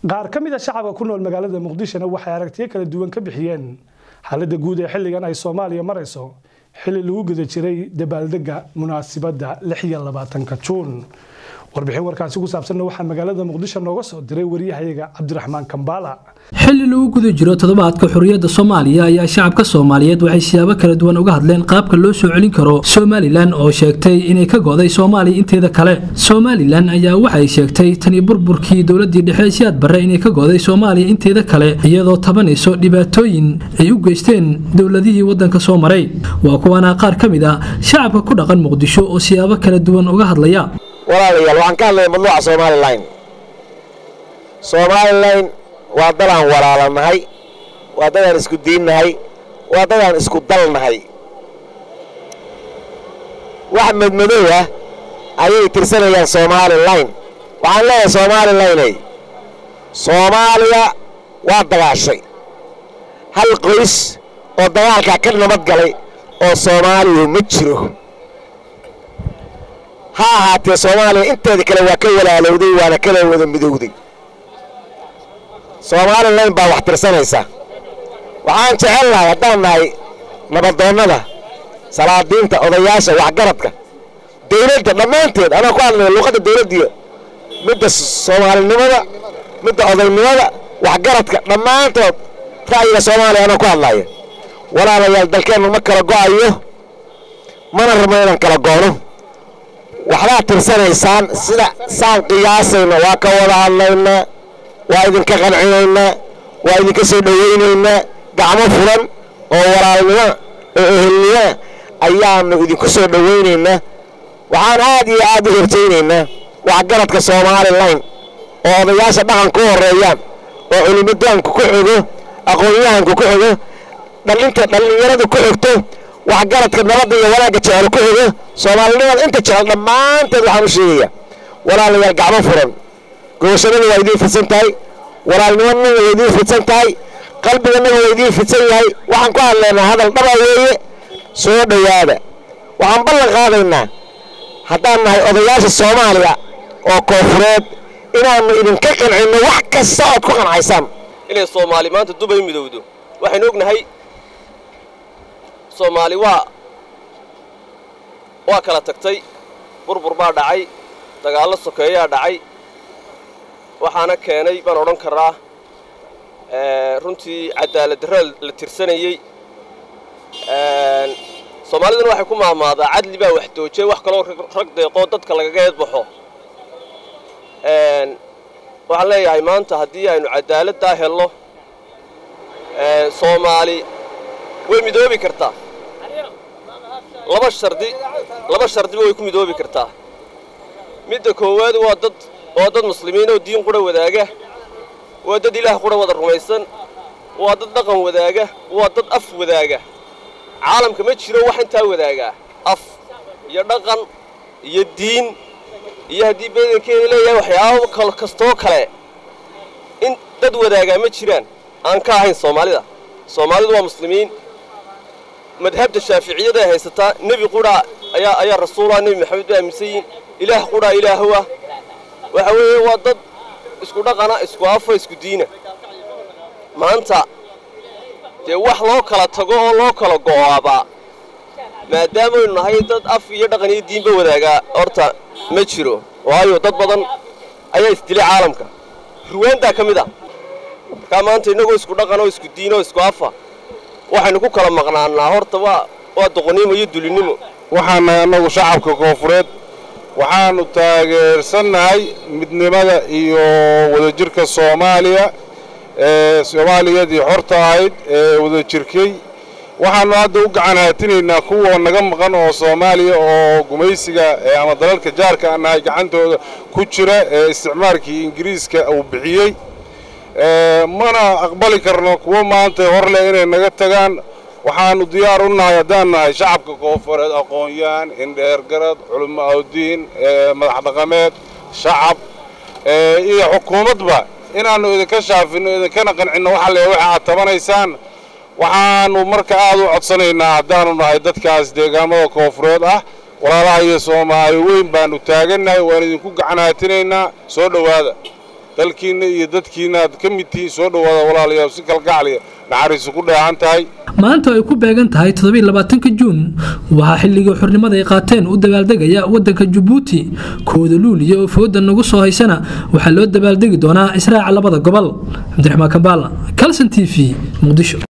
qaar ka mid a shacabka ku nool magaalada muqdishona waxay aragtiyo kala duwan ka bixiyeen xaaladda guud ee xilligan ay soomaaliya marayso xilli lagu guda jiray dabaaldega munaasibadda ka juun warbixin warkaasi ku saabsanna waxaa magaalada muqdisho nooga soo diray waryahayaga cabdiraxmaan kambaala xilli lagu guda jiro toddobaadka xorriyadda soomaaliya ayaa shacabka soomaaliyeed waxay siyaabo kala duwan uga hadleen qaabka loo soo celin karo somalilan oo sheegtay inay ka go'day soomaaliya inteeda kale somalilan ayaa waxay sheegtay tani burburkii dowladii dhexe siyaad barre inay ka go'day soomaaliya inteeda kale iyadoo tabanayso dhibaatooyin ay u geysteen dowladihii waddanka soo maray waa kuwaana qaar ka mid ah shacabka ku dhaqan muqdisho oo siyaabo kala duwan uga hadlaya walaalayaal waxaan ka hadlaya madluuca somalilan somalilan waa dadaan walaalanahay waa dadaan isku diinnahay waa dadaan isku dalnahay wax madmadow ah ayay tirsanayaan somalilan waxaan leeyahay somalilanay soomaaliya waa dagaashay hal qoys oo dagaalkaa ka nabad galay oo soomaaliya ma jiro ha ahaatee soomaaliya inteeda kale waa ka walaalowday waana kala wada midowday somalilan baa wax tirsanaysa waxaan jecel nahay haddaan nahay nabadoonnada salaadiinta odayaasha waxgaradka dawladda dhammaanteed anaa ku hadlaya luuqadda dawladdiiyo midda soomaalinimada midda odaynimada waxgaradka dhammaantood ra'yiga soomaaliya anaa ku hadlaya walaalayaal dalkeennu ma kala go'ayo mana rabno inaan kala goono waxbaad tirsanaysaan sida saan qiyaasayna waa ka wada hadlaynaa waa idinka qancinaynaa waa idinka soo dhowaynaynaa gacmo furan oo walaalnimo oo ehelnimoa ayaanu idinku soo dhowaynaynaa waxaan aad iyo aad u hortaynaynaa waxgaradka somalilan oo odayaasha dhaqanka u horreeyaan oo culimadoonka ku xigo aqoon-yahanka ku xigo dhalinta dhallinyarada ku xigto waxgaradka nabadda iyo wanaagga jecel ku xigo soomaalinimada inta jecel dhammaanteed waxaan u sheegayaa walaalayaal gacmo furan gobashadada waa idiin fidsan tahay walaalnimadana waa idiin fidsan tahay qalbigannaga waa idiin fidsan yahay waxaan ku hadlaynaa hadal dhaba weeye soo dhowaada waxaan ballan qaadaynaa haddaan nahay odayaasha soomaaliya oo koofureed inaannu idinka qancinno wax kasta ood ku qancaysaan inay soomaali maanta dubay midowdo waxaynu ognahay soomaali waa waa kala tagtay burbur baa dhacay dagaallo sokeeyaa dhacay waxaana keenay baan odhan karaa runtii cadaaladdarra la tirsanayey soomaaliduna waxay ku maamaadaa cadli baa wax doojay wax kaloo rag deeqoo dadka lagaga eedbaxo waxaan leeyahay maanta haddii aynu cadaaladdaa helno soomaali way midoobi kartaa laba shardi laba shardiba way ku midoobi kartaa midda koowaad waa dad waa dad muslimiin oo diin qura wadaaga waa dad ilaah qura wada rumaysan waa dad dhaqan wadaaga waa dad af wadaaga caalamka ma jiro wax intaa wadaagaa af iyo dhaqan iyo diin iyo haddii badankeeda leeyahay waxyaabo kal kastoo kale in dad wadaagaa ma jiraan aan ka ahayn soomaalida soomaalidu waa muslimiin madhabta shaaficiyada ay haysataa nebi qura ayaa ayaa rasuulah nebi maxamed ba aaminsan yihin ilaah qura ilaahowa waxa weeye waa dad isku dhaqana isku afa isku diina maanta dee wax loo kala tago oo loo kala go'aabaa maadaamaynu nahay dad af iyo dhaqan iyo diinba wadaagaa horta ma jiro waayo dad badan ayaa isdilay caalamka ruwaandaa ka mid ah markaa maanta innagoo isku dhaqan oo isku diin oo isku afa waxaynu ku kala maqnaanaa horta waa waa doqonnimo iyo dulinimo waxaana annagu shacabka koofureed waxaannu taageersannahay midnimada iyo wadajirka soomaaliya ee soomaaliyadii xorta ahayd ee wadajirkay waxaannu hadda u gacan haatinaynaa kuwa naga maqan oo soomaaliya oo gumaysiga ama dalalka jaarka aan nahay gacantooda ku jira ee isticmaalkii ingiriiska uu bixiyey mana aqbali karno kuwo maanta hor leh inay naga tagaan waxaannu diyaar u nahay haddaan nahay shacabka koofureed aqoon-yahan indheergarad culimo awdiin madax dhaqameed shacab iyo xukuumadba inaannu idinka shaafinno idinkana qancinno waxa le waxa aad tabanaysaan waxaannu marka aad u codsanaynaa haddaannu nahay dadkaas deegaamada koofureed ah walaalaha iyo soomaali weyn baannu taagannahay waan idinku gacan haatinaynaa soo dhowaada dalkiinna iyo dadkiinna aad ka mid tihiin soo dhowaada walaalayaal si kalgacliya naxariisu ku dheehan tahay maanta ay ku beegan tahay toddobaiylabaatanka juun waxaa xilligii xurnimada ay qaateen u dabaaldegaya waddanka jabuuti kooda luuliya oo fooda nagu soo haysana waxaa loo dabaaldegi doonaa israaca labada gobol cabdiraxmaan kambaala calson t v muqdisho